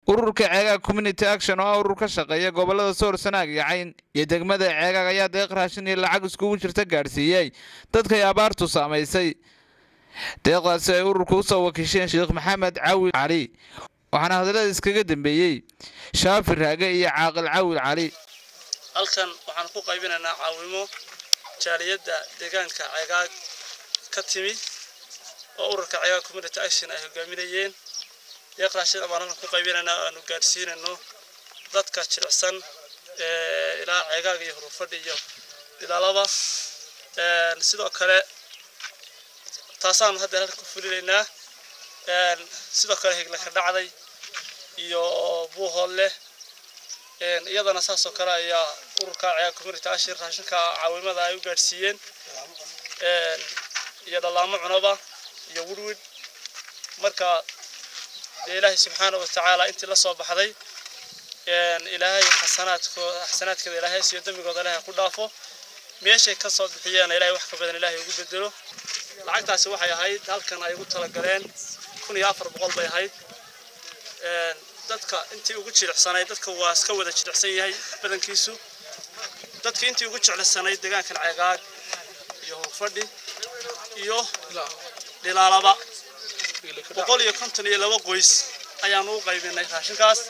ururka ceegaag community action oo ah urur ka shaqeeya gobolada soor sanaag iyo cayn iyo degmada ceegaag ayaa deeq raashin iyo lacag iskugu jirta gaadhsiiyey dadkay abaartu saamaysay deeqdaasi ay ururka usoo wakiisheen sheekh maxamed cawil cali waxaana hadallada iskaga dambeeyey shaafi raage iyo caaqil cawil cali halkan waxaan ku qaybinaynaa caawimo jaaliyadda deegaanka ceegaag ka timi oo ururka ceegaag community action ay hogaaminayeen deeq raashin baan halkan ku qaybinaynaa aanu gaadhsiinayno dadka jilicsan ilaa ceegaag iyo hurufadhi iyo ilaalaba sidoo kale taasaanu hadda halkan ku fulinaynaa sidoo kale higla ka dhacday iyo buuhood leh iyadana saasoo kale ayaa ururka ceegaag community action raashinka caawimada ay u gaadhsiiyeen iyo dhallaamo cunaba iyo wirwid marka dee ilaahay subxaana wa tacaala intii la soo baxday ilaahay xasanaadkooda xasanaadkeeda ilaahay siiyo dembigooda ilaahay ku dhaafo meeshay ka soo bixiyeen ilaahay wax ka badan ilaahay ugu bedelo lacagtaasi waxay ahayd halkan ay ugu talagaleen kun iyo afar boqol bay ahayd dadka intii ugu jilicsanayd dadka waa iska wada jilicsan yahay badankiisu dadka intii ugu jeclisanayd deegaankan ceegaag iyo hurfadhi iyo dhilaalaba boqol iyo konton iyo laba qoys ayaanu u qaybinay raashinkaas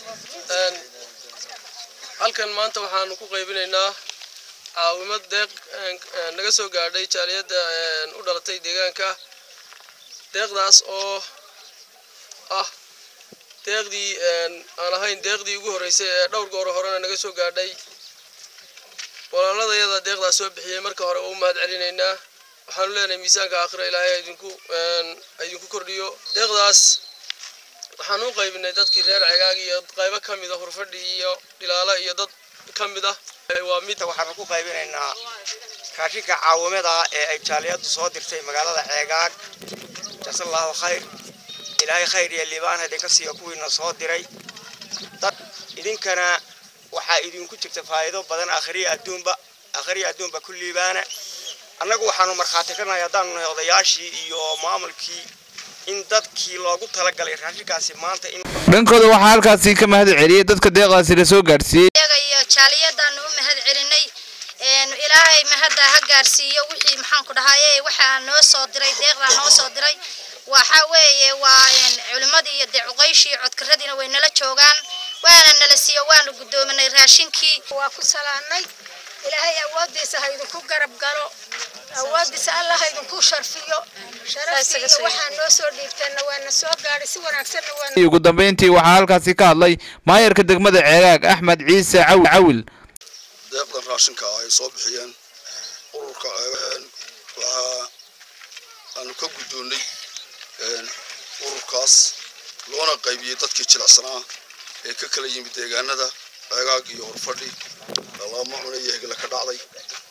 halkan maanta waxaanu ku qaybinaynaa caawimad deeq naga soo gaadhay jaaliyadda u dhalatay deegaanka deeqdaas oo ah deeqdii aan ahayn deeqdii ugu horreysay ee dhowr goor horena naga soo gaadhay walaaladayada deeqdaas soo bixiyey marka hore oo u mahad celinaynaa waxaanu leenahay miisaanka aakhira ilaahay idinku idinku kordhiyo deeqdaas waxaan u qaybinay dadkii reer cegaag iyo qaybo ka mid a hurfadhi iyo dhilaala iyo dad ka mid ah waa mid waxaanu ku qaybinaynaa raashinka caawimada ee ay jaaliyaddu soo dirtay magaalada ceegaag jasallahu khayr ilaahay khayr iyo liibaan idinka siiyo kuwiina soo diray dad idinkana waxaa idinku jirta faa'iido badan akhriya adduunba akhriya adduunba ku liibaana annagu waxaanu markhaati ka nahay haddaanu nahay odayaashii iyo maamulkii in dadkii loogu talagalay raashinkaasi maanta in dhankooda waxaa halkaasi ka mahad celiyey dadka deeqdaasi la soo gaadhsiiyey iyo jaaliyadaanu u mahad celinay ilaahay mahadda ha gaarsiiyo wixii maxaan ku dhahaye waxaa noo soo diray deeqdaa noo soo diray waxa weeye waa culimadii iyo dee cuqayshii codkaradiina way nala joogaan waana nala siiyo waanu guddoominay raashinkii waa ku salaanay ilaahay awoodiisa ha idinku garab galo awoodiisa allah ha idinku sharfiyo sharaftii iyo waxaa noo soo dhiibteenna waana soo gaadhay si wanaagsanna waana ugu dambeyntii waxaa halkaasi ka hadlay maayarka degmada ceegaag axmed ciise cawil cawil deeqdan raashinka ay soo bixiyeen ururka waxaa aanu ka guddoonnay ururkaas loona qaybiyey dadkii jilicsanaa ee ka kala yimid deegaanada ceegaag iyo horfadhi lama cuna iyo hegla ka dhacday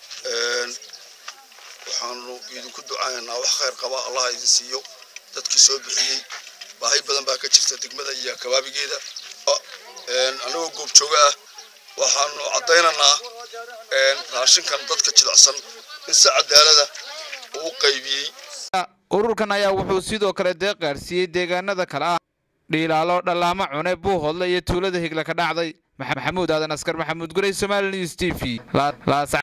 waxaanu idinku ducaynaynaa wax khayr qaba allaha idin siiyo dadkii soo bixiyey baahi badan baa ka jirta degmada iyo kabaabigeeda annagoo goobjooga ah waxaanu caddaynaynaa raashinkan dadka jilicsan in si cadaalada uu qaybiyey ururkan ayaa wuxuu sidoo kale deeq gaadhsiiyey deegaanada kale ah dhiilaalo dhallaamo cune buuhodle iyo tuulada higla ka dhacday maxamuud aadan askar maxamuud gurey somali news t v